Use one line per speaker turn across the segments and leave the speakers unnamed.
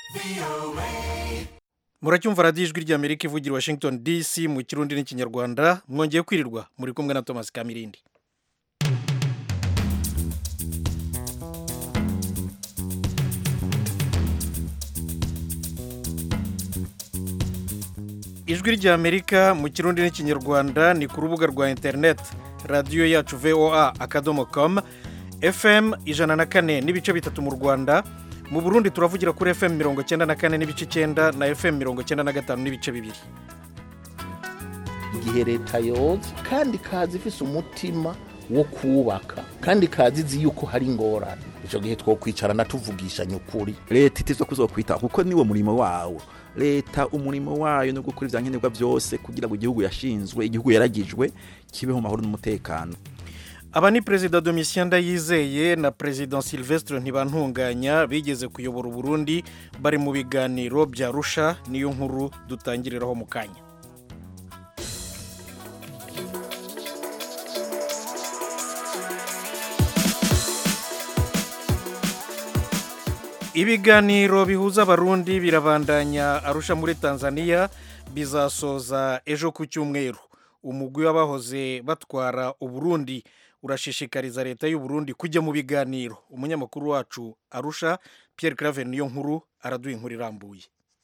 muracyumva radiyo ijwi ry'amerika ivugira i washington dc mu kirundi n'ikinyarwanda mwongeye kwirirwa muri kumwe na thomas kamirindi ijwi ry'amerika mu kirundi n'ikinyarwanda ni ku rubuga rwa interineti radiyo yacu voa akadomo komu fm ijana na kane n'ibice bitatu mu rwanda mu burundi turavugira kuri fm mirongo cyenda na kane n'ibice icyenda na fm mirongo cyenda na gatanu n'ibice bibiri
igihe leta yoza kandi ikaza ifise umutima wo kubaka kandi ikaza izi yuko hari ingorane icyo gihe twokwicarana tuvugishanya ukuri
leta itizwa kuzokwita kuko niwo murimo wawo leta umurimo wayo no gukora ivyankenerwa byose kugira ngo igihugu yashinzwe igihugu yaragijwe kibeho mu mahoro n'umutekano
aba ni perezida domitien ndayizeye na perezida sylvestre ntibantunganya bigeze kuyobora uburundi bari mu biganiro bya rusha niyo nkuru dutangiriraho mu kanya ibiganiro bihuza abarundi birabandanya arusha muri tanzania bizasoza ejo ku cyumweru umugwi w'abahoze batwara uburundi urashishikariza leta y'uburundi kujya mu biganiro umunyamakuru wacu arusha Pierre claver niyo nkuru araduha inkuru irambuye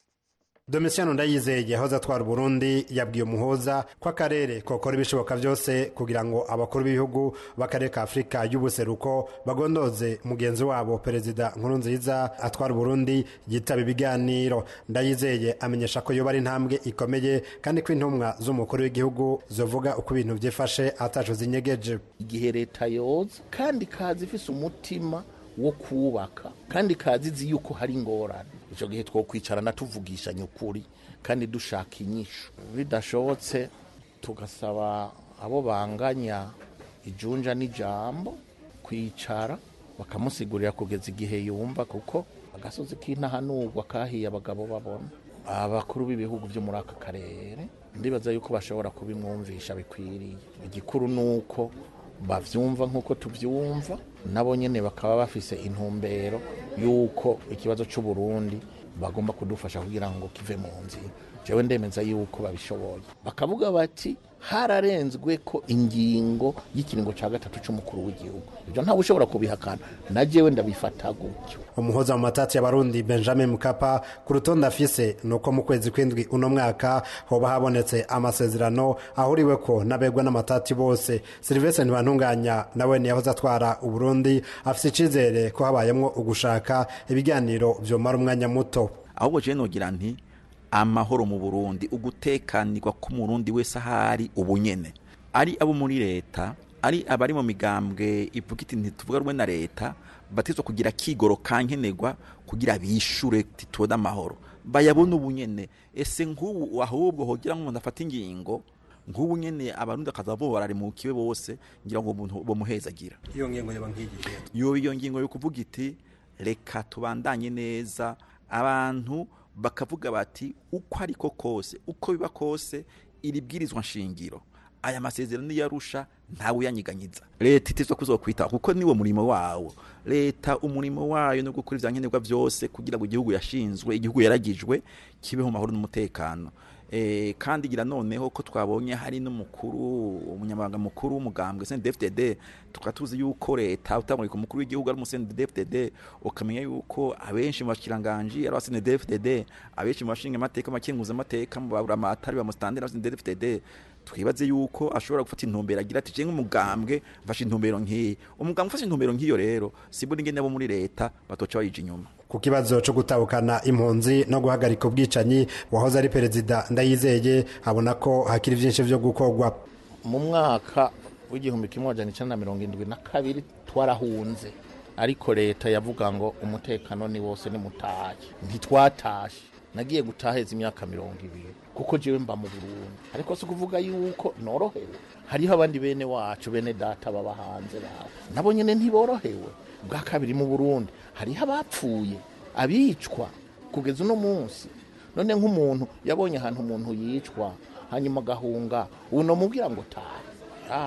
Domitien Ndayizeye yahoze atwara Burundi yabwiye umuhoza ko akarere kokora ibishoboka byose kugira ngo abakuru b'ibihugu b'akarere ka Afurika y'ubuseruko bagondoze mugenzi wabo perezida Nkurunziza atwara Burundi yitaba ibiganiro Ndayizeye amenyesha ko yoba ari intambwe ikomeye kandi ko intumwa z'umukuru w'igihugu zovuga uko ibintu byifashe ataco zinyegeje
igihe leta yoza kandi ikaza ifise umutima wo kubaka kandi ikaza izi yuko hari ingorane icyo gihe twokwicarana tuvugishanya ukuri kandi dushaka inyishu bidashobotse tugasaba abo banganya ijunja n'ijambo kwicara bakamusigurira kugeza igihe yumva kuko agasozi k'intahanurwa kahiye abagabo babona abakuru b'ibihugu byo muri aka karere ndibaza yuko bashobora kubimwumvisha bikwiriye igikuru ni uko bavyumva nk'uko tuvyumva nabo nyene bakaba bafise intumbero y'uko ikibazo c'uburundi bagomba kudufasha kugira ngo kive mu nzira jewe ndemeza yuko babishoboye bakavuga bati hararenzwe ko ingingo y'ikiringo ca gatatu c'umukuru w'igihugu ivyo ntawe ushobora kubihakana na jewe ndabifata gutyo
umuhoza mu matati y'abarundi benjamin mukapa ku rutonde afise ni uko mu kwezi kw'indwi uno mwaka hoba habonetse amasezerano ahuriwe ko n'abegwa n'amatati bose serivisi ntibantunganya nawe niyahoze atwara uburundi afise icizere ko habayemwo ugushaka ibiganiro vyomara umwanya muto
ahubwo jewe nogira nti amahoro mu burundi ugutekanirwa k'umurundi wese ahari ubunyene ari abo muri leta ari abari mu migambwe ivuga iti ntituvuga rumwe na leta batizwa kugira kigoro kankenerwa kugira bishure titubone amahoro bayabona ubunyene ese nk'ubu ahubwo hogira nk'umuntu afata ingingo nk'ubu nyene abarundi akaza bo bararimukiwe bose ngira ngo umuntu bomuhezagira
iyo ngingo yoba nk'igihe
yo iyo ngingo yo kuvuga iti reka tubandanye neza abantu bakavuga bati uko ariko kose uko biba kose iri bwirizwa nshingiro aya masezerano yarusha ntawe uyanyiganyiza leta itizwa kuzokwita kuko niwo murimo wawo leta umurimo wayo no gukora ivyankenerwa byose kugira ngo igihugu yashinzwe igihugu yaragijwe kibeho mu mahoro n'umutekano e, kandi gira noneho ko twabonye hari n'umukuru umunyamabanga mukuru w'umugambwe CNDD-FDD tukaba tuzi yuko leta utamurika umukuru w'igihugu ari CNDD-FDD ukamenya yuko abenshi mu bashikiranganje ari CNDD-FDD abenshi mu bashinga amateka makenguza amateka mu baburamatari ba mustandera CNDD-FDD twibaze yuko ashobora gufata intumbero agira ati jenga umugambwe mfashe intumbero nk'iyi umugambwe ufashe intumbero nk'iyo rero siburi ngene abo muri leta batoca bayija inyuma
ku kibazo cyo gutahukana impunzi no guhagarika ubwicanyi wahoze ari perezida ndayizeye abona ko hakiri byinshi byo gukorwa
mu mwaka w'igihumbi kimwe amajana icenda na mirongo indwi na kabiri twarahunze ariko leta yavuga ngo umutekano ni wose ni mutahe ntitwatashe nagiye gutaheza imyaka mirongo ibiri kuko jewe mba mu burundi ariko si kuvuga yuko norohewe hariho abandi bene wacu bene data baba hanze bawe nabo nyene ntiborohewe bwa kabiri mu burundi hariho abapfuye abicwa kugeza uno munsi none nk'umuntu yabonye ahantu umuntu yicwa hanyuma agahunga uno mubwira ngo taha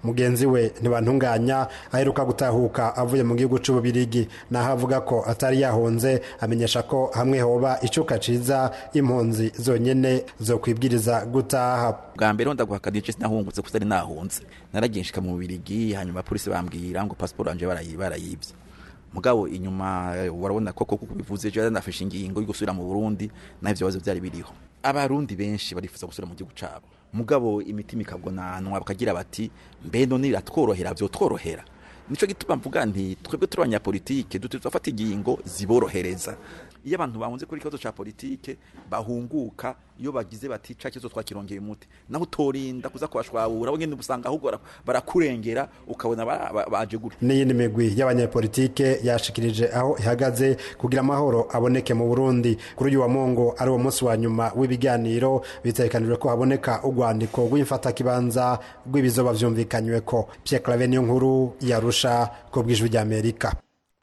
mugenzi we ntibantunganya aheruka gutahuka avuye mu gihugu c'ububirigi naho avuga ko atari yahunze amenyesha ko hamwe hoba icuka ciza impunzi zonyene zo kwibwiriza gutaha
bwa mbere ho ndaguhakana igice sinahungutse kuko ari nahunze naragiye nshika mu bubirigi hanyuma polisi bambwira ngo pasiporo yanje barayi- barayibye mugabo inyuma eh, warabona ko koko bivuze je nafashe ingingo yo gusubira mu Burundi naho ivyo bibazo byari biriho abarundi benshi barifuza gusubira mu gihugu cabo mugabo imitima ikabwonanwa bakagira bati mbe none biratworohera vyotworohera nico gituma mvuga nti twebwe turi abanyapolitike dutegerezwa gufata ingingo ziborohereza iyo abantu bahunze kuri ikibazo ca politike bahunguka iyo bagize bati ca kibazo twakirongeye umuti naho utorinda kuza kubashwabura bo nyene usanga ahubwo bara- barakurengera ukabona ba- ba- baje gutya
n'iyindi migwi y'abanyepolitike yashikirije aho ihagaze kugira amahoro aboneke mu burundi kuri uyu wa mongo ari wo munsi wa nyuma w'ibiganiro bitegekanijwe ko haboneka urwandiko rw'imfatakibanza rw'ibizoba vyumvikanyweko pierre clave niyo nkuru yarusha ku bw'ijwi ry'amerika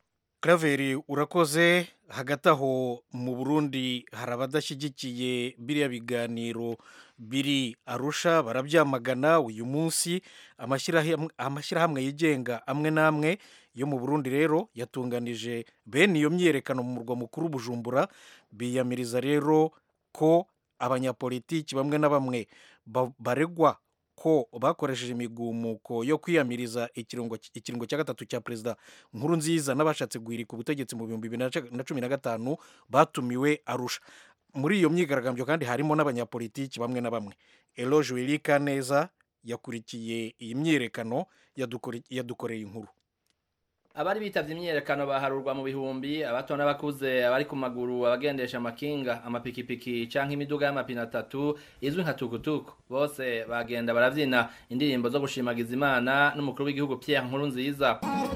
Claver urakoze hagati aho mu burundi hari abadashyigikiye biriya biganiro biri arusha barabyamagana uyu munsi amashyirahamwe amashyirahamwe yigenga amwe n'amwe yo mu burundi rero yatunganije bene iyo myiyerekano mu murwa mukuru bujumbura biyamiriza rero ko abanyapolitiki bamwe na bamwe ba- baregwa ko bakoresheje imigumuko yo kwiyamiriza ikiringo ikiringo cya gatatu cya perezida nkuru nziza n'abashatse guhirika ubutegetsi mu bihumbi bibiri na ca- na cumi na gatanu batumiwe arusha muri iyo myigaragambyo kandi harimo n'abanyapolitiki bamwe na bamwe eloge wirika neza yakurikiye iyi myiyerekano yadukore- yadukoreye inkuru
abari bitavye imyiyerekano baharurwa mu bihumbi abato n'abakuze abari ku maguru abagendesha amakinga amapikipiki canke imiduga y'amapine atatu izwi nka tukutuku bose bagenda baravyina indirimbo zo gushimagiza imana n'umukuru w'igihugu pierre nkuru nziza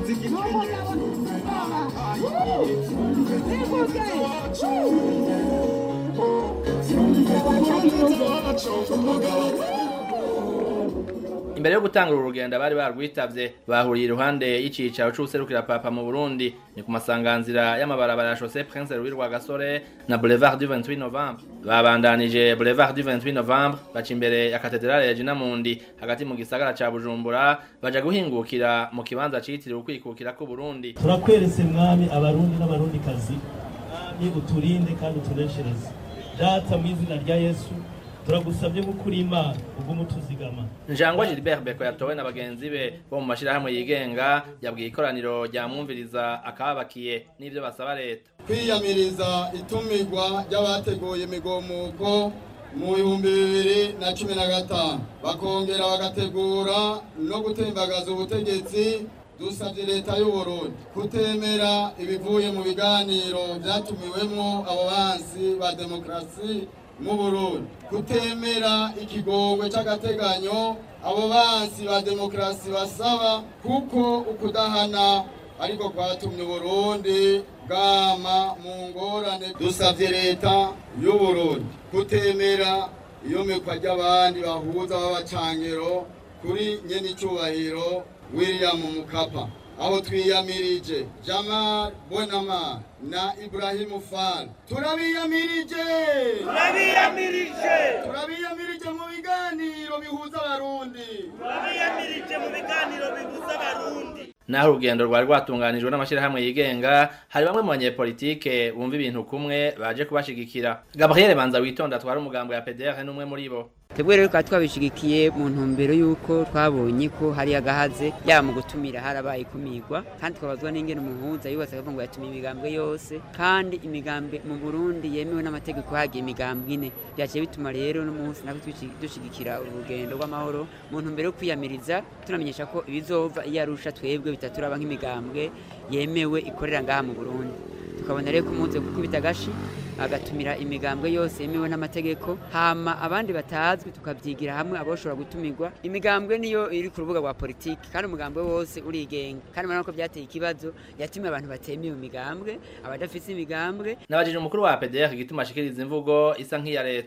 imbere yo gutangura uru rugendo abari barwitavye bahuriye iruhande y'icicaro c'uwuserukira papa mu burundi ni ku masanganzira y'amabarabara ya chaussée prince louis rwagasore na boulevard du 28 novembre babandanije boulevard du 28 novembre baca imbere ya katedrale ya jinamundi hagati mu gisagara ca bujumbura baja guhingukira mu kibanza citiriwe ukwikukira k'uburundi
turakweretse mwami abarundi n'abarundikazi mwami uturinde kandi utuneshereze data mu izina rya yesu turagusabye gukura imana ubwo tuzigama
njangwa gilbert beko yatowe na bagenzi be bo mu mashirahamwe yigenga yabwiye ikoraniro ryamwumviriza akababakiye n'ivyo basaba leta
kwiyamiriza itumirwa ry'abateguye imigomuko mu bihumbi bibiri na cumi na gatanu bakongera bagategura no gutembagaza ubutegetsi dusabye leta y'uburundi kutemera ibivuye mu biganiro byatumiwemo abo bansi ba demokarasi mu burundi kutemera ikigongwe c'agateganyo abo bansi ba demokarasi basaba kuko ukudahana ariko kwatumye uburundi bwama mu ngorane dusavye leta y'uburundi kutemera iyomekwa ry'abandi bahuza b'abacangero kuri nyenicubahiro william mukapa aho twiyamirije jamal bonama na ibrahimu fal turabiyamirije turabiyamirije turabiyamirije mu biganiro bihuza abarundi turabiyamirije mu biganiro bihuza abarundi
naho urugendo rwari rwatunganijwe n'amashyirahamwe yigenga hari bamwe mu banyepolitike bumva ibintu kumwe baje kubashigikira gabriel banza witonda atwara umugambo ya pdr n'umwe muri bo
twebwe rero tukaba twabishigikiye mu ntumbero y'uko twabonye ko hari agahaze yaba mu gutumira harabaye ikumirwa kandi twabazwa n'ingene umuhuza yubatse akavuga ngo yatumiye imigambwe yose kandi imigambwe mu burundi yemewe n'amategeko hagiye imigambwe ine byaciye bituma rero n'umunsi natwe dushigikira urugendo rw'amahoro mu ntumbero yo kwiyamiriza tunamenyesha ko ibizova iyo arusha twebwe bitaturaba nk'imigambwe yemewe ikorera ngaha mu burundi tukabona rero ko umunsi wo gukubita agashi agatumira imigambwe yose yemewe n'amategeko hama abandi batazwi tukabyigira hamwe aboshobora gutumirwa imigambwe niyo iri ku rubuga rwa politiki kandi umugambwe wose urigenga kandi urabona ko byateye ikibazo yatumiye abantu batemewe imigambwe abadafite imigambwe
nabajije umukuru wa pdr igituma ashikiriza imvugo isa nk'iya leta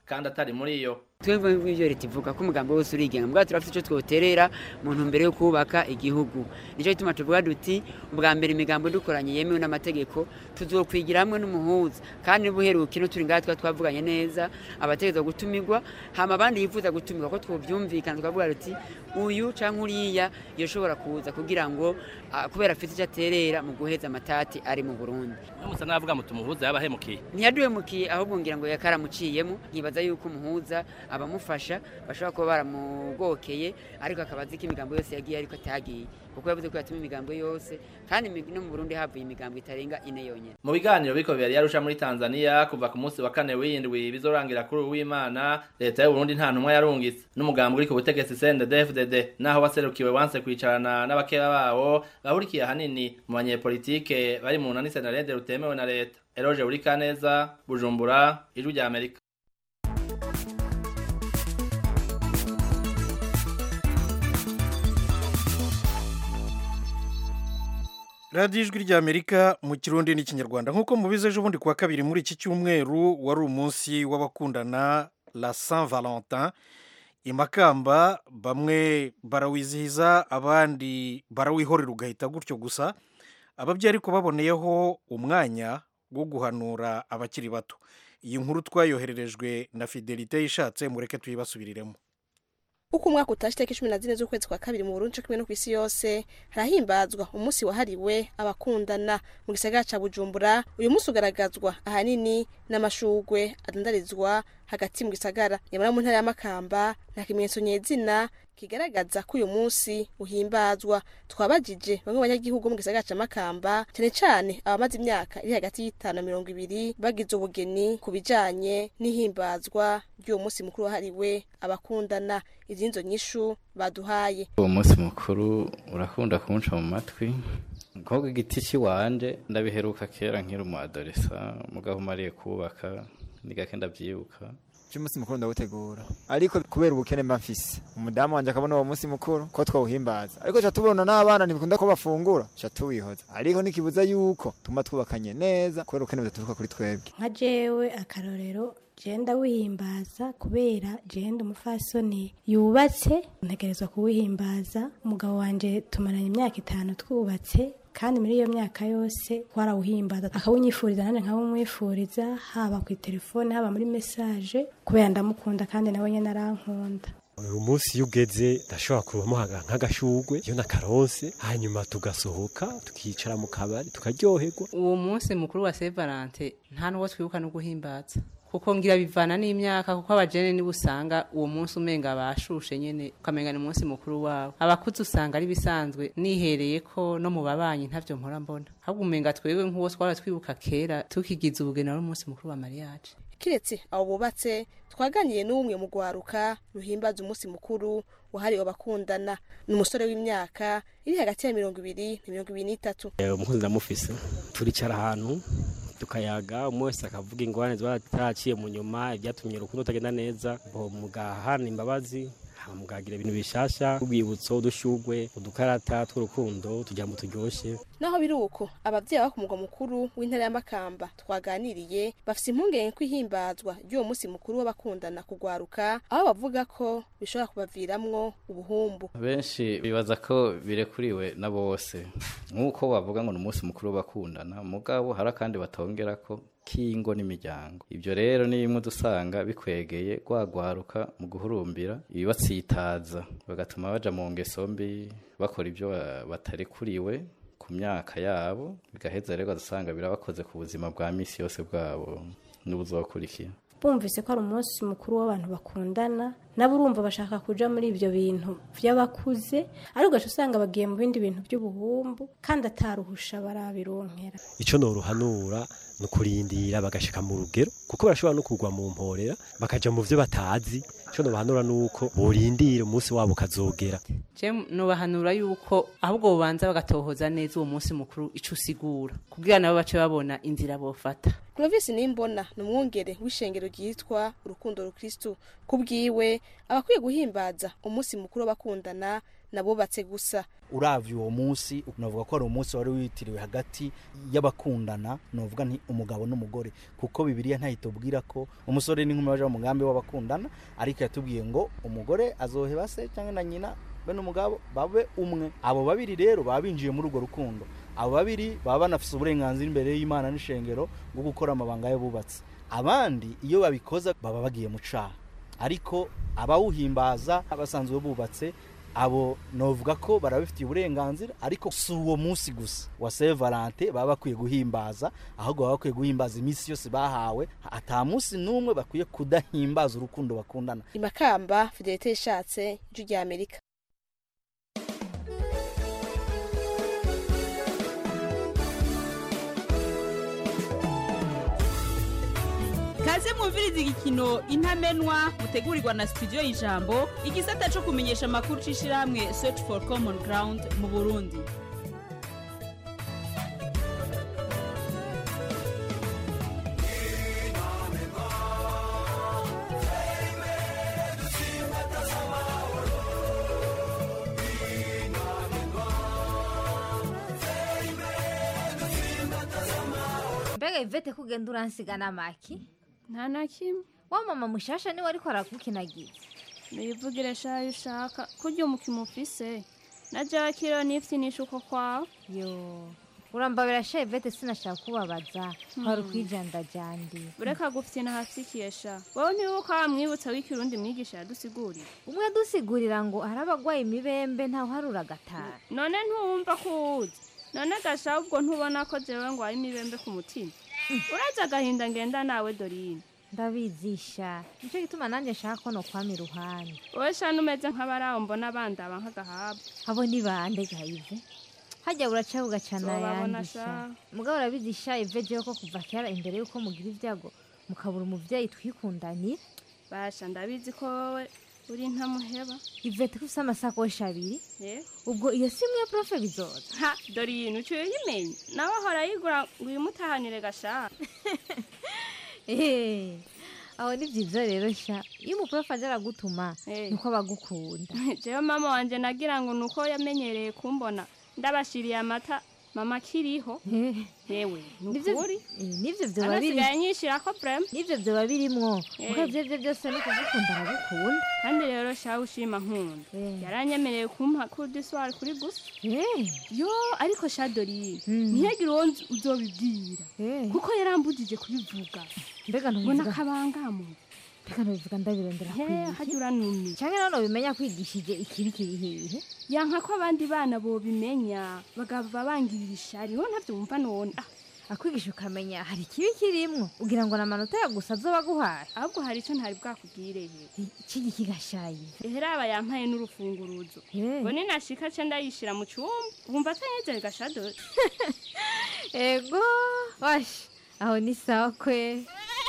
kandi atari muri yo
twebwe nk'ibyo leta ivuga ko umugambi wose urigenga mbwa turafite icyo twoterera mu ntumbero yo kubaka igihugu nicyo gituma tuvuga duti ubwa mbere imigambo dukoranye yemewe n'amategeko tuzokwigira hamwe n'umuhuza kandi n'ubuheruke no turi ngaha tuba twavuganye neza abategereza gutumirwa hama abandi yifuza gutumirwa ko twobyumvikana tukavuga duti uyu cyangwa uriya yoshobora kuza kugira ngo ah, kubera afite icyo aterera mu guheza amatati ari mu burundi
musa n'abavuga muti umuhuza yabahemukiye
ntiyaduhemukiye ahubwo ngira ngo yakaramuciyemo nkibaza yuko umuhuza abamufasha bashobora kuba baramugokeye ariko akaba azi ko imigambo yose yagiye ariko atagiye kuko yavuze ko yatuma imigambo yose kandi imi- no mu burundi havuye imigambo itarenga ine yonyine
mu biganiro biriko bibera yarusha muri tanzania kuva ku munsi wa kane w'indwi bizorangira kuri uyu w'imana leta y'uburundi nta ntumwa yarungitse n'umugambi uri ku butegetsi cndfdd naho waserukiwe wanse kwicarana n'abakeba bawo bahurikiye ahanini mu banyepolitike bari mu nani senarede rutemewe na leta eroge buri kaneza bujumbura ijwi rya amerika
radiyo ijwi ry'amerika mu kirundi n'ikinyarwanda nk'uko mubizi ejo bundi kuwa kabiri muri iki cyumweru wari umunsi w'abakundana la saint valentin imakamba bamwe barawizihiza abandi barawihorera ugahita gutyo gusa ababyeyi ariko baboneyeho umwanya wo guhanura abakiri bato iyi nkuru twayohererejwe na fidelite yishatse mureke tuyibasubiriremo
uko umwaka utashe itariki cumi na zine z'ukwezi kwa kabiri mu burundi co kimwe no kw'isi yose harahimbazwa umunsi wahariwe abakundana mu gisagara ca bujumbura uyu munsi ugaragazwa ahanini n'amashugwe adandarizwa hagati mu gisagara nyamara mu ntara y'amakamba nta kimenyetso nyezina kigaragaza ko uyu munsi uhimbazwa twabajije bamwe mu banyagihugu bo mu gisagara ca makamba cyane cyane abamaze imyaka iri hagati y'itanu na mirongo ibiri bagize ubugeni ku bijanye n'ihimbazwa ry'uwo munsi mukuru wahariwe abakundana izinzo nyishu baduhaye
uwo munsi mukuru urakunda kunca mu matwi nko igiti cy'iwanje ndabiheruka kera nkiri umu adolesa mugabo umariye kubaka ni gake ndabyibuka
cy'umunsi mukuru ndawutegura ariko kubera ubukene mba mfise umudamu wanje akabona uwo munsi mukuru ko twawuhimbaza ariko ca tubona n'abana ntibikunda ko bafungura ca tuwihoza ariko ntikibuza yuko tuma twubakanye neza kubera ubukene budaturuka kuri twebwe
nka jewe akarorero jenda wihimbaza kubera jenda umufasoni yubatse ntegerezwa kuwihimbaza umugabo wanje tumaranye imyaka itanu twubatse kandi muri iyo myaka yose twarawuhimbaza akawunyifuriza nanjye nkawumwifuriza haba ku telefone haba muri mesaje kubera ndamukunda kandi nawe nyine arankunda
uyu munsi iyo ugeze ndashobora kubamuha nk'agashugwe iyo nakaronse hanyuma tugasohoka tukicara mu kabari tukaryoherwa
uwo munsi mukuru wa Saint Valentin nta n'uwo twibuka no guhimbaza kuko ngira bivana n'imyaka kuko abajene nibo usanga uwo munsi umenga bashushe nyene ukamenga ni umunsi mukuru wabo abakuzi usanga ari bisanzwe nihereye ko no mu babanyi ntavyo mpora mbona ahubwo umenga twebwe nk'uwo twara twibuka kera tukigiza ubugeni wari umunsi mukuru wa mariage
kiretse abo bubatse twaganiriye n'umwe mu rwaruka ruhimbaza umunsi mukuru wahariwe abakundana ni umusore w'imyaka iri hagati ya mirongo ibiri na mirongo ibiri n'itatu
umukunzi ndamufise turicara ahantu tukayaga umwe wese akavuga ingorane ziba zitaraciye mu nyuma ibyatumye urukundo rutagenda neza mugahana imbabazi mugagira ibintu bishasha ubwibutso udushugwe udukarata tw'urukundo tugira ngo turyoshye
naho biri uko ababyeyi baba ku mugwa mukuru w'intara y'amakamba twaganiriye bafite impungenge ko ihimbazwa ry'uwo munsi mukuru w'abakundana kugwaruka aho bavuga ko bishobora kubaviramwo ubuhumbu
benshi bibaza ko birekuriwe na bose nk'uko bavuga ngo ni umunsi mukuru w'abakundana mugabo hari akandi batongera ko k'ingo n'imiryango ibyo rero ni bimwe dusanga bikwegeye rwagwaruka mu guhurumbira ibibatsitaza bagatuma baja mu ngeso mbi bakora ibyo batarekuriwe ku myaka yabo bigaheza rero dusanga birabakoze ku buzima bwa misi yose bwabo n'ubuzokurikira
bumvise ko ari umunsi mukuru w'abantu bakundana nabo urumva bashaka kuja muri ibyo bintu by'abakuze ariko ugaca usanga bagiye mu bindi bintu by'ubuhumbu kandi ataruhusha barabironkera
icyo noruhanura ni ukurindira bagashika mu rugero kuko barashobora no kugwa mu mporera bakaja mu byo batazi icyo nobahanura ni uko borindira umunsi wabo ukazogera
je nobahanura yuko ahubwo bobanza bagatohoza neza uwo munsi mukuru ico usigura kugira nabo bace babona inzira bofata
Clovis Nimbona ni umwungere w'ishengero ryitwa urukundo rukristu kubwiwe abakwiye guhimbaza umunsi mukuru w'abakundana nabubatse gusa
uravye uwo munsi navuga ko ari umunsi wari witiriwe hagati y'abakundana novuga nti umugabo n'umugore kuko bibiliya ntayitubwira ko umusore n'inkumi baje mu mugambi w'abakundana ariko yatubwiye ngo umugore azoheba se cyangwa na nyina be n'umugabo babe umwe abo babiri rero baba binjiye muri urwo rukundo abo babiri baba banafise uburenganzira imbere y'imana n'ishengero bwo gukora amabanga y'abubatsi abandi iyo babikoza baba bagiye mu caha ariko abawuhimbaza basanzwe bubatse abo novuga ko barabifitiye uburenganzira ariko si uwo munsi gusa wa Saint Valentin baba bakwiye guhimbaza ahubwo baba bakwiye guhimbaza iminsi yose bahawe ata munsi n'umwe bakwiye kudahimbaza urukundo bakundana
imakamba fidelite yishatse ijwi rya amerika
kaze mwumviriza igikino intamenwa mutegurirwa na studio y'ijambo igisata cyo kumenyesha amakuru c'ishirahamwe search for common ground mu burundi
mbega ivete kugenda uransigana maki
nta na kimwe
wa mama mushasha niwe ariko arakukinagira
niyivugire shayo ushaka kurya umukino ufise na jakiro nifitinisha uko kwawe
yo urambabira sha ivete sinashaka kubabaza hari ukwijandajandi
ureka gufyina hafitikiye sha wowe ntibuka wamwibutsa w'ikirundi mwigisha yadusigurira
umwe adusigurira ngo hari abagwaye imibembe ntawe harura agatara
none ntuwumva ko uwuzi none gasha ubwo ntubona ko jewe ngo hari imibembe ku mutima uraza agahinda ngenda nawe dorine
ndabizisha nicyo gituma nanjye nshaka ko nokwama iruhande
wowe shana umeze nk'abaraho mbona bandaba nk'agahabwa
abo ni bande gayive hajya buraca bugacana
Zobabona
yandisha
sha.
mugabo urabizisha ive jewe ko kuva kera imbere yuko mugira ibyago mukabura umuvyeyi twikundanira
basha ndabizi ko wowe uri ntamuheba
ivete ko ufise amasakoshi abiri
Eh?
ubwo iyo si imwe profe bizoza
ha dorine uciye uyimenya nawe ahora yigura ngo uyimutahanire gashaka
Eh, aho ni byiza rero sha iyo umuprofe aje aragutuma niko abagukunda
jewe mama wanje nagira ngo nuko yamenyereye kumbona ndabashiriye amata mama akiriho yewe
Nivyo-
nukuri
eh, nivyo vyoba biri
anasigaye nyishirako prem
nivyo vyoba birimwo
Eh.
kuko ivyo vyo byose ni kugukunda aragukunda
kandi rero shawe ushima nkunda yaranyemereye kumpa kudiswari kuri gusa yo ariko sha dorine ntiyagire uwo nzi uzobibwira kuko yarambujije kubivuga
mbega
ngo
ntubivuga
nakabangamo
mbega ntubivuga ndabirondera
He,
kwiga
hajya uranumye
canke none bimenya kwigishije ikibi kiri hehe
yanka ko abandi bana bobimenya bagaba bangirira ishari wowe ntavyumva none ah
akwigisha ukamenya hari ikibi kirimwo ugira ngo namanota ya gusa azoba aguhaye
ahubwo hari ico ntari bwakubwireye
ikigi kigashaye
eheraba yampaye n'urufunguruzo ngo ninashika ce ndayishira mu cumba wumva atanyeze gashado
ego wash aho ni sawa kwe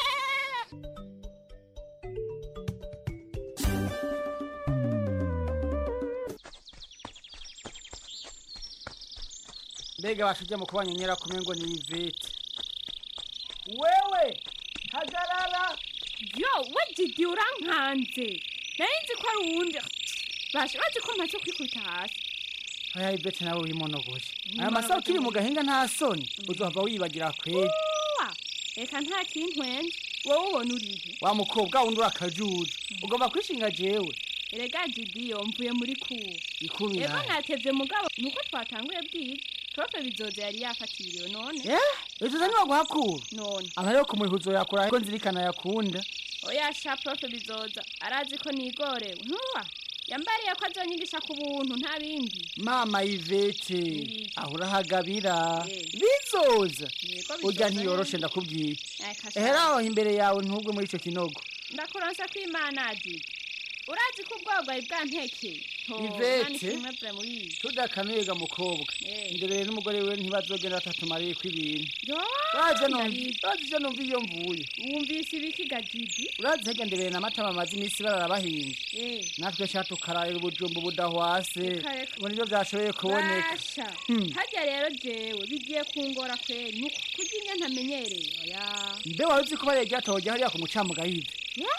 mbega bashujya mu kubanyonyera kumengo ni ivete wewe hagarara
yo we didi urankanze nari nzi ko ari uwundi basha bazi ko mpaze kwikubita hasi
aya ivete nawe wimonogoje aya masaha ukiri mu gahinga nta soni uzohava wibagira kweri
Uwa, reka nta kintwenze wowe ubona urihe
wa mukobwa wundi urakajuju ugomba kwishinga jewe
erega didi yo mvuye muri kuwo
ikuru
ego
yawe
natevye mugabo nuko twatanguye bwiza profe bizoza yari yafatiriwe none
eh bizuza niwo guhakura
none
aba rero kumuhihuzo yakura ko nzirikana yakunda
oya sha profe bizoza arazi ko nigorewe ntuwa yambariye ko azonyigisha ku buntu nta bindi
mama ivete
Nibiki?
aho urahagabira
Eh.
bizoza
Yego,
urya
bizoza
ntiyoroshe
nyene.
ndakubwiye
Eka sha.
ehera aho imbere yawe ntugwe muri ico kinogo
ndakuronsa ko imana azi urazi ko ubwogwayi bwantekeye
ivete tudakanuye mukobwa
Eh.
ndebere n'umugore we ntibazogenda batatumariye ko ibintu
yo
baje
ndabizi.
baje ivyo numva iyo mvuye
wumvise ibiki gajidi
urazi hega ndebere na mata bamaze iminsi barara bahinze
Eh.
natwe sha tukararira ubujumbu budahwase
Reka, reka.
ngo nivyo vyashoboye kuboneka
basha
Hmm.
harya rero jewe bigiye kungora kweri nuko kurya inye ntamenyereye oya
mbe wari uzi ko bariya ryatohoje hariya ku mucamuga yive
ya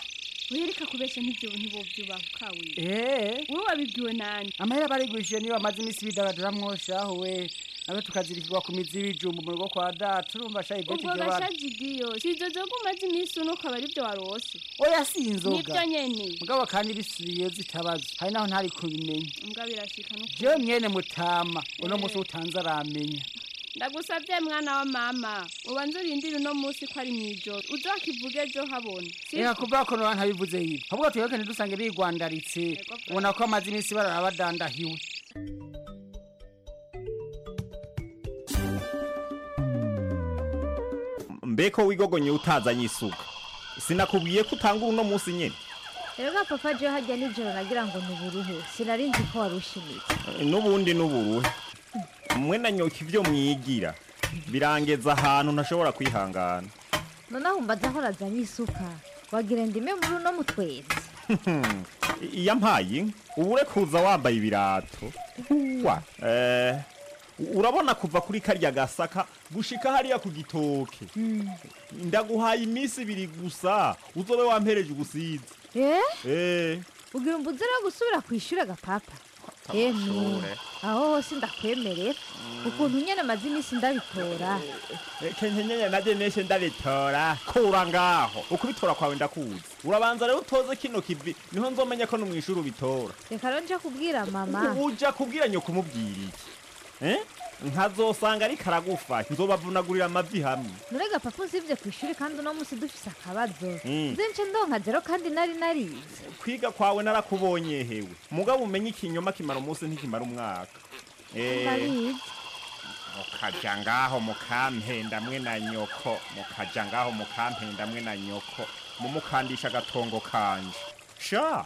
uyereka kubesha nk'ibyo ntibovyubahuka we
Eh.
wowe wabibwiwe nani
amahera barigurishije niyo bamaze iminsi bidagadura mwoshaho we nawe tukazirikirwa ku mizi y'ibijumbu mu rugo kwa data urumva shayi beti
ubwo
ibyo bana
gashajigiyo si izo zoga umaze iminsi uno ukaba ari byo warose
oya si inzoga
nibyo nyene
mugabo kandi bisubiye zitabazo hari naho ntari kubimenya
mbwa birashika no
jewe mwene mutama uno munsi utanze aramenya
ndagusabye mwana wa mama ubanze urindire uno munsi ko ari mw'ijoro uzakivuge ejo habona
reka kuvuga ko noba ntabivuze yibi ahubwo tuyoke ntidusange bigwandaritse ubona ko amaze iminsi barara badandahiwe
mbeko wigogonye utazanye isuka sinakubwiye ko utanga uno munsi nyine
rero papa jewe hajya nijoro nagira ngo ntuburuhe sinarinzi ko warushimitse
n'ubundi n'uburuhe mwe na nyoka ibyo mwigira birangeza ahantu ntashobora kwihangana
noneho umbaza aho razanye isuka wagira ndime muri uno mutwezi
iyo ampaye inka uba ure kuza wambaye ibirato wa eh, urabona kuva kuri karya gasaka gushika hariya ku gitoke ndaguhaye iminsi ibiri gusa uzobe wampereje ugusize
eh
eh
ugira umbuze rero gusubira ku ishuri agapapa emwe
Amashure.
aho hose ndakwemerera ukuntu nyene maze iminsi ndabitora
kenkenyenye naje neshe ndabitora kura ngaho ukubitora kwawe ndakuzi urabanza rero utoze kino kivi niho nzomenya ko no mwishuri ubitora
reka rero nje kubwira mama
uja kubwira nyo kumubwira iki eh nkazosanga ariko aragufa nzobavunagurira amavi hamwe
nurega papa usibye ku ishuri kandi uno munsi dufise akabazo
Mm.
nze nce ndonka zero kandi nari narize
kwiga kwawe narakubonye hewe mugabo umenye ikinyoma kimara umunsi ntikimara umwaka Eh,
ndabizi
mukaja ngaho mukampenda mwe na nyoko mukaja ngaho mukampenda mwe na nyoko mumukandisha agatongo kanje sha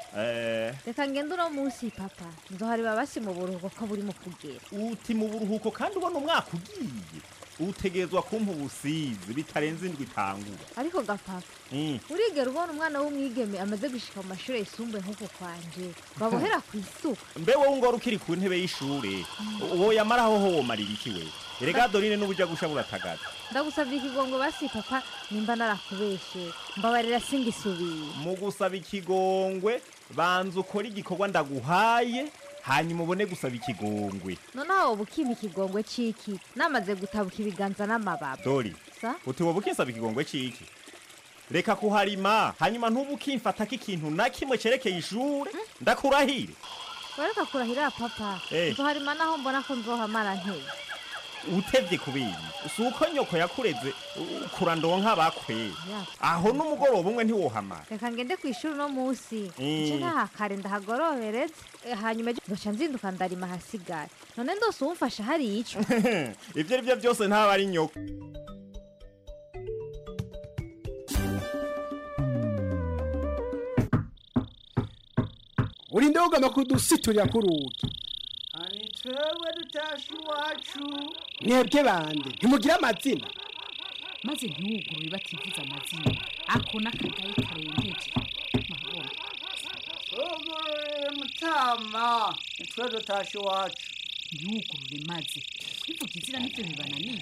eh
reka ngende uno munsi papa nzohareba basi mu buruhuko ko buri mu kugera
uti mu buruhuko kandi ubona umwaka ugiye utegerezwa kumpa ubusizi bitarenze indwi itangura
ariko gapapa
Mm.
urigera ubona umwana w'umwigeme amaze gushika mu mashuri yisumbuye nk'uko kwanje babohera ku isuka
mbe wowe ngora ukiri ku ntebe y'ishure uwo yamaraho ho womarira iki we erega dorine n'ubuja gusha buratagaza
ndagusabye ikigongo basi papa nimba narakubeshe mbabarira singisubiye
mu gusaba ikigongwe banza ukora igikorwa ndaguhaye hanyuma ubone gusaba ikigongwe
noneho wowe ukimpa ikigongwe c'iki namaze gutabuka ibiganza n'amababa
dori
sa
uti wowe ukinsaba ikigongwe c'iki reka kuharima hanyuma ntubu ukimfatako ikintu na kimwe cerekeye ishure ndakurahire
wareka kurahira papa
Eh.
nzoharima naho mbona ko nzohamara nteye
utevye kubindi si uko nyoko yakureze u- kurandonka bakwe aho n'umugoroba umwe ntiwohamara
reka ngende ku ishuri uno munsi
Mm.
nce ntahakare ndahagorobereze Eh, hanyuma ejo nzoca nzinduka ndarima hasigaye none ndose uwumfasha hari ico
ivyo ari vyo byose ntaba ari nyoko
urinde ugomba kudusiturira ku rugi
ani twewe dutashe iwacu
mwebwe bande ntimugire amazina
maze ntiwugurure bativuza amazina ako n'akagayi karengeje murabona
tugurure mutama nitwe dutashe iwacu
ntiwugurure maze kwivuga izina nibyo bibananiye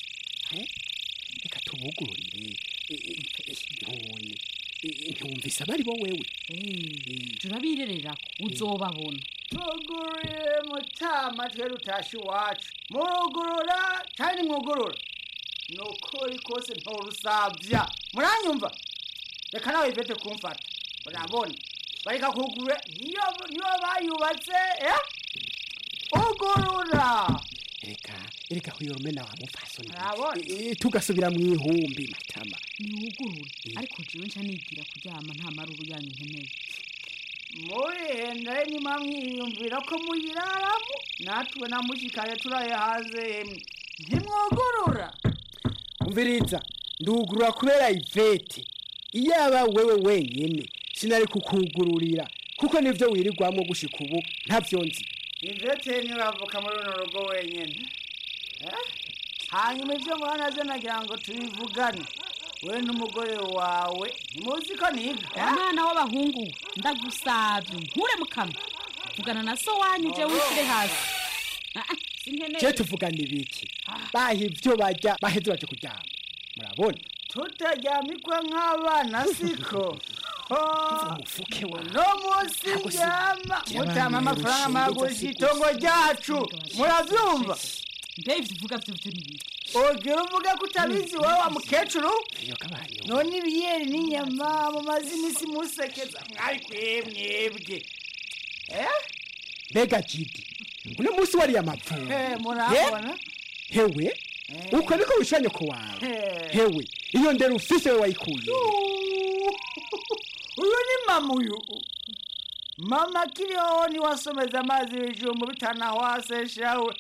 reka tubugururire none ntiwumvise abari bo wewe
turabirererako uzobabona
tugurure mutama twe dutashe iwacu murugurura kandi mwugurura ni ukuri kose nturusabya muranyumva reka nawe ivete kumfata urabona bareka kugurura niyo niyo bayubatse eh? ugurura
reka reka huyorome wa mufasoni
Urabona?
Eh, tugasubira mu ihumbi matama
ntiwugurure ariko jewe nca nigira kuryama nta maruru yanyu nkeneye
murihenda nyuma mwiyumvira ko muyiraramo natwe namushikaye turaye hanze hemwe ntimwugurura
umviriza ndugurura kubera ivete iyaba wewe wenyene sinari kukugururira kuko nivyo wirirwamo gushika ubu ntavyo nzi
ivete ntibavuka muri runo rugo wenyine Eh? hanyuma ibyo ngwana ze nagira ngo tubivugane we n'umugore wawe ntimuzi ko niga
umwana w'abahungu we, ndagusabye nkure mu kanwa vugana na so wanyu jewe ushyire hasi Ah, ah, sinkeneye
je tuvugana ibiki baha ivyo barya baheze baje kuryama murabona
tutaryamikwe nk'abana siko umufuke wa no munsi ndyama mutama amafaranga maguzi itongo ryacu muravyumva
mbe ivyo uvuga vyo vyo ni biki
ogira uvuga ko utabizi wowe wa mukecuru none ibiyeri n'inyama mumaze imisi musekeza mwabikuye mwebwe eh
mbega jidi uno munsi wariye amapfundo
Eh, murabona
hewe uko niko wishyura nyoko wawe
Eh.
hewe iyo ndero ufise we wayikuye
uyu ni mama uyu mama kiriho niwasomeza amazi ibijumbu bitanahwaseshawe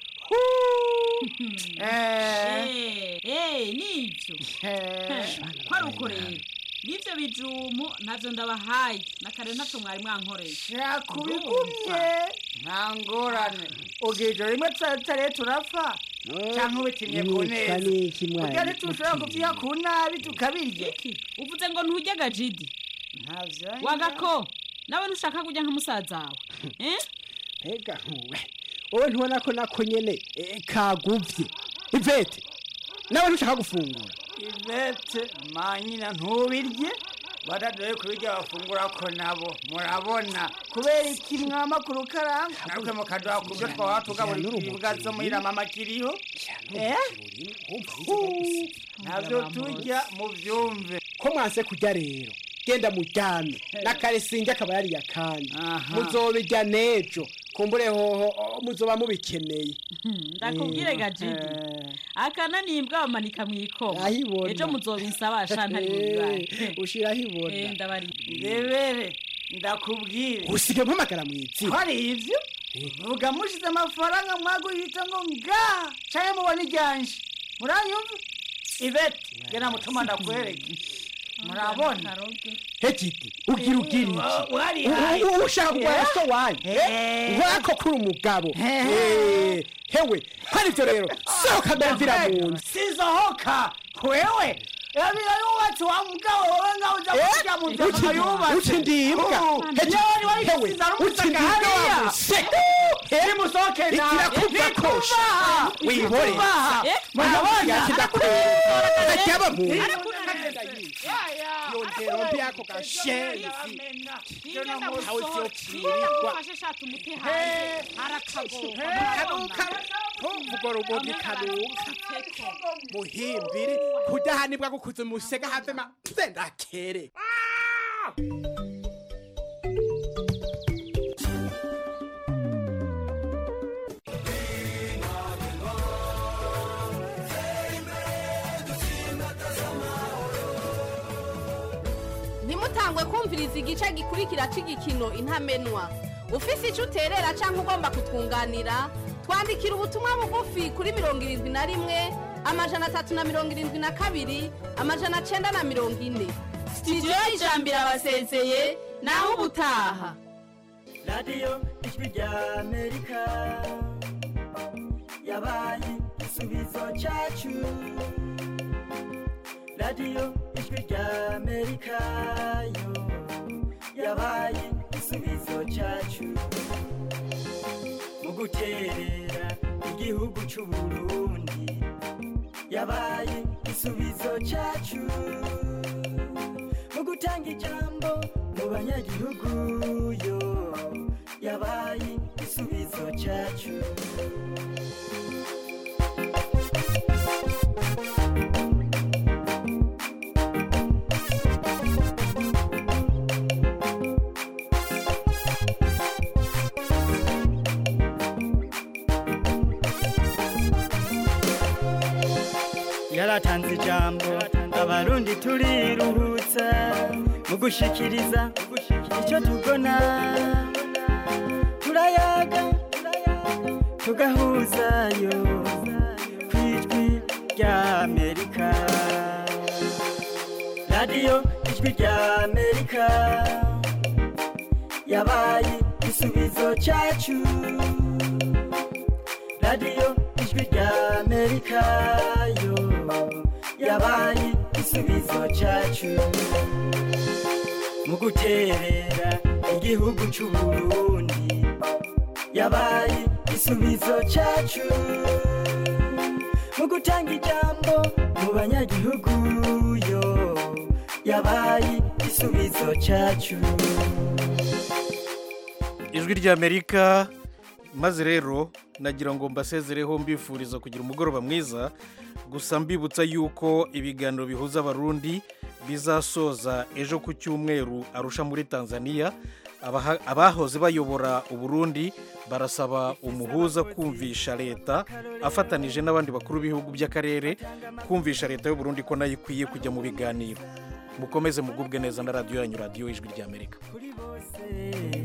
Eh, eh, nivyo ko ari uko rero n'ivyo bijumu ntavyo ndabahaye na kare ntaco mwari mwankoreye
kubigumye nta ngorane ubwije rimwe tutare turapfa cyangwa ubitimye ku
Mwitwa
neza
n'iki mwana?
burya ntitushobora kuvyiha ku nabi tukabirya
uvuze ngo ntujya gajidi wagako nawe ntushaka kujya nka musaza wawe eh?
mbega ntuwe wowe ntubona ko nako nyene eh, kaguvye ivete nawe ntushaka gufungura
ivete manyina ntubirye badadoye kubirya bafungura ko nabo murabona kubera iki mwama ku rukaranga natwe mukaduha ku byo twaba tugaburira ibibwa zo muhira mama kiriho Eh? navyo turya muvyumve
ko mwanse kurya rero genda muryame nakare sinjye akaba yariye akandi muzobirya nejo kumbure hoho oh, muzoba mubikeneye
ndakubwire gajidi akana nimbwa bamanika mw'ikoma
Ahibona.
ejo muzobinsabasha ntari
Eh, ushiraho ibona
ndabari
ndebere ndakubwire
usige mpamagara mw'izina
hari ivyo vuga mushize amafaranga mwagurita ngo nga canke mubona iryanje muranyumva ivete gena mutuma ndakwereke murabona
hejidi ugira ugira
Oh, wari
iki
hayi.
U- u- ushaka kugwara
Eh?
so wanyu
Eh.
wako kuri umugabo Eh, hewe hari ivyo rero sohoka ndamvira mu nzu
sizohoka wewe yabira yubatse wa mugabo wowe ngaho uja kurya mu nzu
uti-
yubatse
uti ndimbwa. Heti-
yoni wari
hewe,
kusiza
uti
rumusaka
ndimbwa
hariya
wamuseka.
nimusohoke nawe
ikirakuva kosha wihore
Nikubaha.
murabona
Murabona?
kidakwereka ajyaba mu nzu
Ariko
yongera mbi ako gashenzi kanuka ntumvugo rubogi kanuka muhimbiri kudahanibwa gukuza umusega havema ndakere
ntimutangwe kumviriza igice gikurikira cy'igikino intamenwa ufise icyo uterera cyangwa ugomba kutwunganira twandikira ubutumwa bugufi kuri mirongo irindwi na rimwe amajana atatu na mirongo irindwi na kabiri amajana cyenda na mirongo ine sitidiyo y'ijambo irabasezeye naho ubutaha
radiyo ijwi rya amerika yabaye igisubizo cyacu radiyo ijwi rya amerika yo yabaye igisubizo cyacu mu guterera igihugu cy'u burundi yabaye igisubizo cyacu mu gutanga ijambo mu banyagihugu yo yabaye igisubizo cyacu yaratanze ijambo abarundi turiruhutsa mu gushikiriza icyo tubona turayaga tugahuzayo ku ijwi rya amerika radiyo ijwi rya amerika yabaye igisubizo cyacu radiyo ijwi rya amerika yo yabaye igisubizo cyacu mu guterera igihugu cy'u burundi yabaye igisubizo cyacu mu gutanga ijambo mu banyagihugu yo yabaye igisubizo cyacu
ijwi ry'amerika maze rero nagira ngo mbasezereho mbifuriza kugira umugoroba mwiza gusa mbibutsa yuko ibiganiro bihuza abarundi bizasoza ejo ku cyumweru arusha muri tanzania Abaha- abahoze bayobora uburundi barasaba umuhuza kumvisha leta afatanije n'abandi bakuru b'ibihugu by'akarere kumvisha leta y'uburundi ko nayo ikwiye kujya mu biganiro mukomeze mugubwe neza na radiyo yanyu radiyo ijwi ry'amerika
kuri bose